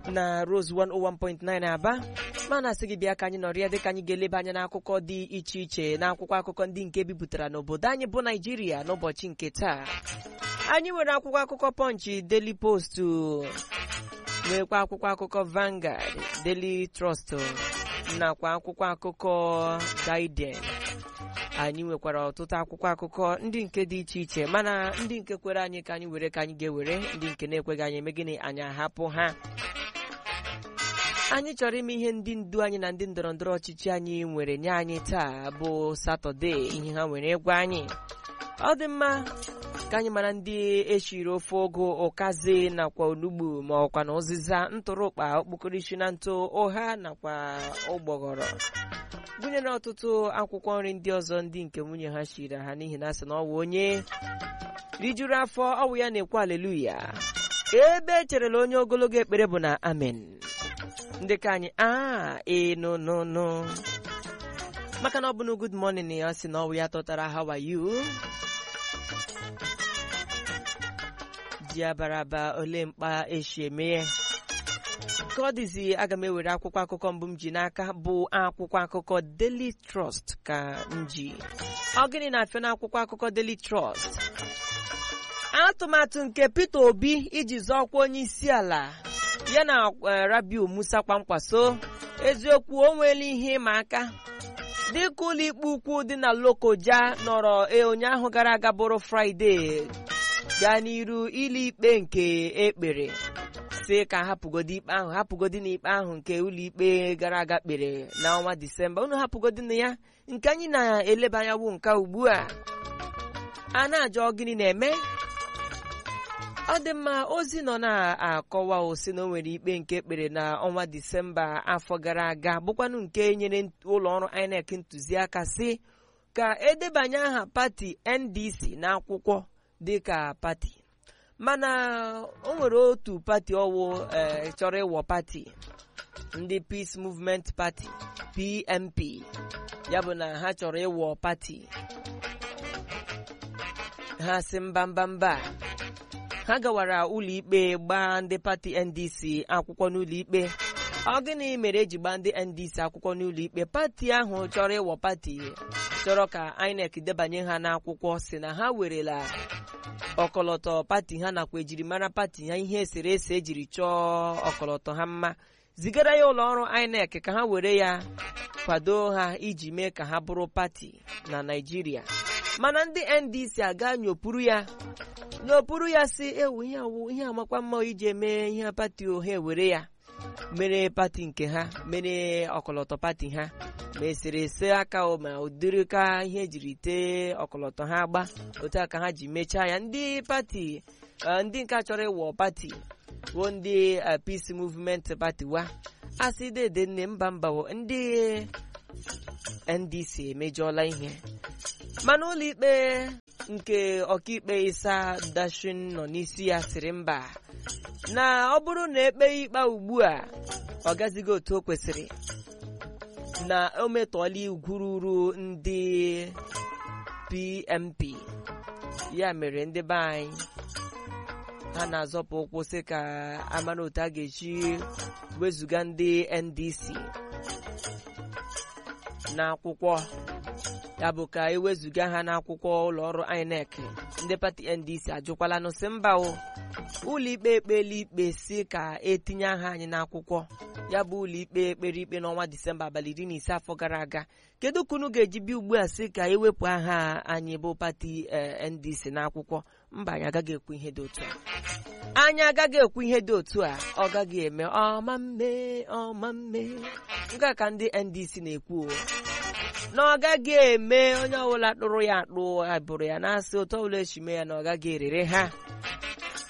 na Rose 101.9 Aba mana asị gị bịa ka anyị nọrịa dịka anyị ga-eleba anya n'akụkọ dị iche iche n'akwụkwọ akụkọ ndị nke bipụtara n'obodo anyị bụ Naijiria n'ụbọchị nke taa anyị nwere akwụkwọ akụkọ Punch Daily Post nwekwa akwụkwọ akụkọ Vanguard Daily Trust nakwa akwụkwọ akụkọ Guardian anyị nwekwara ọtụtụ akwụkwọ akụkọ ndị nke dị iche iche mana ndị nke kwere anyị ka anyị were ka anyị ga-ewere ndị nke na-ekweghị anyị eme gịnị anyị ahapụ ha anyị chọrọ ime ihe ndị ndu anyị na ndị ndọrọ ndọrọ ọchịchị anyị nwere nye anyị taa bụ satọde ihe ha nwere ịgwa anyị ọ dị mma ka anyị mara ndị eshiri ofe ogo ụkazi nakwa onugbu ma ọkwa na ụzịza ntụrụkpa okpokorishi na ntụ ụha nakwa ụgbọghọrọ gụnyere ọtụtụ akwụkwọ nri ndị ọzọ ndị nke nwunye ha shiri ha n'ihi na asị na ọ wụ onye rijuru afọ ọwụ ya na-ekwu aleluya ebe echerela onye ogologo ekpere bụ na amen ndị ka anyị a enụnụnụ maka na ọ bụ na good morning ya sị na ọwụ ya tọtara how are you ji abaraba ole mkpa eshi eme ka ọ dịzi aga m ewere akwụkwọ akụkọ mbụ m ji n'aka bụ akwụkwọ akụkọ Daily Trust ka m ji ọ gịnị na-afịa n'akwụkwọ akụkọ Daily Trust atụmatụ nke Peter Obi iji zọọkwa onye isi ala ya na Rabiu Musa Kwankwaso eziokwu o nweela ihe ịma aka dịka ụlọikpe ukwu dị na Lokoja nọrọ ụnyaahụ gara aga bụrụ Fraịde gaa n'iru ịlụikpe nke ekpere si ka hapụgodi ikpe ahụ hapụgodi na ikpe ahụ nke ụlọikpe gara aga kpere n'ọnwa Disemba unu hapụgodi na ya nke anyị na-eleba anya wu nke ugbu a a na-ajọ gịnị na-eme ọ dị mma ozi nọ na-akọwa osi na o nwere ikpe nke ekpere na ọnwa Disemba afọ gara aga bụkwanụ nke nyere ụlọ ọrụ INEC ntụziaka si ka edebanye aha pati NDC n'akwụkwọ dịka pati mana o nwere otu pati ọwụ chọrọ ịwọ pati ndị Peace Movement Party PMP ya bụ na ha chọrọ ịwọ pati ha si mba mba mba ha gawara ụlọikpe gbaa ndị pati NDC akwụkwọ n'ụlọikpe ọ gịnị mere eji gbaa ndị NDC akwụkwọ n'ụlọikpe pati ahụ chọrọ ịwọ pati chọrọ ka INEC debanye ha n'akwụkwọ si na ha werela ọkọlọtọ pati ha nakwa ejirimara pati ha ihe eserese ejiri chọọ ọkọlọtọ ha mma zigara ya ụlọ ọrụ INEC ka ha were ya kwado ha iji mee ka ha bụrụ pati na Naịjirịa mana ndị NDC aga nyopuru ya nyopuru ya si ewu ihe awụ ihe amakwa mma iji eme ihe pati ohe were ya mere pati nke ha mere ọkọlọtọ pati ha ma eserese aka ma ụdịrị ka ihe ejiri tee ọkọlọtọ ha agba otu a ka ha ji mechaa ya ndị pati ndị nke chọrọ ịwọ pati bụ ndị Peace Movement Party wa asị dede nne mba mba ndị NDC emejọla ihe mana ụlọikpe nke ọkaikpe Isa Dashin nọ n'isi ya sịrị mba na ọ bụrụ na ekpe ikpe ugbu a ọ gazighị otu o kwesịrị na o metọọla igwu ruru ndị PMP ya mere ndị be anyị ha na-azọpụ ụkwụ sị ka amara otu a ga-eji wezụga ndị NDC n'akwụkwọ ya bụ ka ewezụga ha n'akwụkwọ ụlọ ọrụ INEC ndị pati NDC ajụkwala nụsị mba o ụlọikpe ekpela ikpe si ka etinye aha anyị n'akwụkwọ ya bụ ụlọikpe ekpere ikpe n'ọnwa Disemba abalị iri na ise afọ gara aga kedu ka unu ga-eji bịa ugbu a sị ka ewepụ aha anyị bụ pati NDC n'akwụkwọ mba anyị agaghị ekwu ihe dị otu a anyị agaghị ekwu ihe dị otu a ọ gaghị eme ọma mme ọma mme nke ka ndị NDC na-ekwu na ọ gaghị eme onye ọbụla tụrụ ya akpụ abụrụ ya na-asị otu ọbụla echime ya na ọ gaghị erere ha